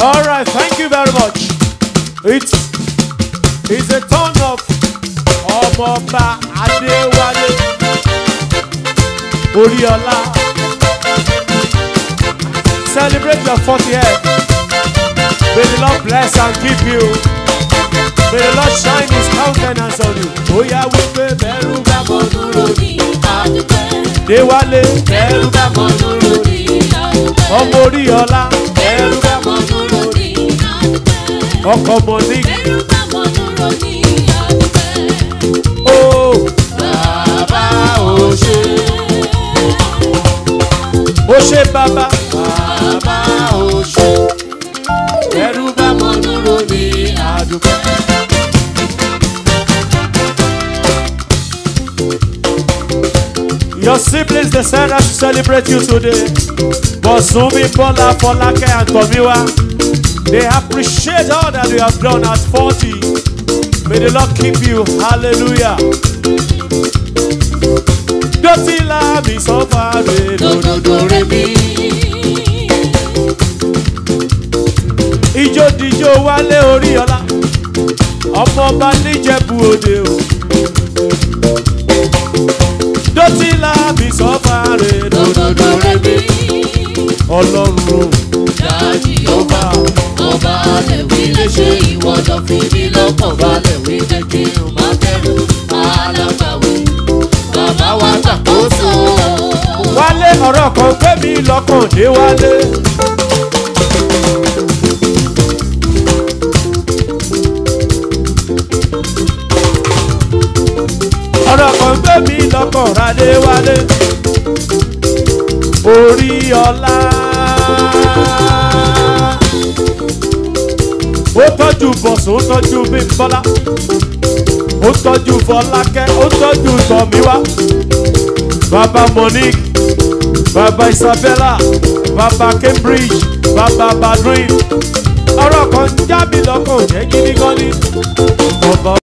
All right, thank you very much. It's it's a turn of Ọmọọba Adéwálé Oríọlá. Celebrate your 40th. May the Lord bless and keep you. May the Lord shine his countenance on you. Bóyá wípé bẹ̀rù bá mọ̀ dúró ní Déwálé bẹ̀rù bá mọ̀ dúró ní ọmọ Oríọlá bẹ̀rù bá mọ̀ dúró ní ọkọ Monique. Ó bàbá ò ṣe. Ó ṣe bàbá bàbá ò ṣe. Bẹ̀rù bá mọ̀ dúró ní àdúgbò. Your siblings decided to celebrate you today. But Sumi, Bola, Folake, and Tomiwa, they appreciate all that you have done at 40. May the Lord keep you. Hallelujah. Dotila mi so far dododo rebi. Ijó dijó wálé orí ọlá. Ọmọ ọba níjẹ̀bú òde o. Dotila mi so far dododo rebi. Ọlọ́run o. Ọba ọba alẹ̀ wí lè ṣe ìwọ́dọ̀ fi mí lọ́kàn balẹ̀ wí jẹ́ kí n má bẹ̀rù alágbàwí. Bàbá wa gbàkóso. Wálé ọ̀rọ̀ kan gbé mi lọ́kàn dé wálé. ọ̀rọ̀ kan gbé mi lọ́kàn rádé wálé. Orí ọlá. Ó tọ́jú bọ̀sùn, ó tọ́jú bímbọ́lá. Ó tọ́jú fọlákẹ́, ó tọ́jú tọ̀míwá. Baba Monique, Baba Isabella, Baba Cambridge, Baba Badrin. Ọ̀rọ̀ kan já mi lọ́kàn jẹ́ gidi gan ni. Bàbá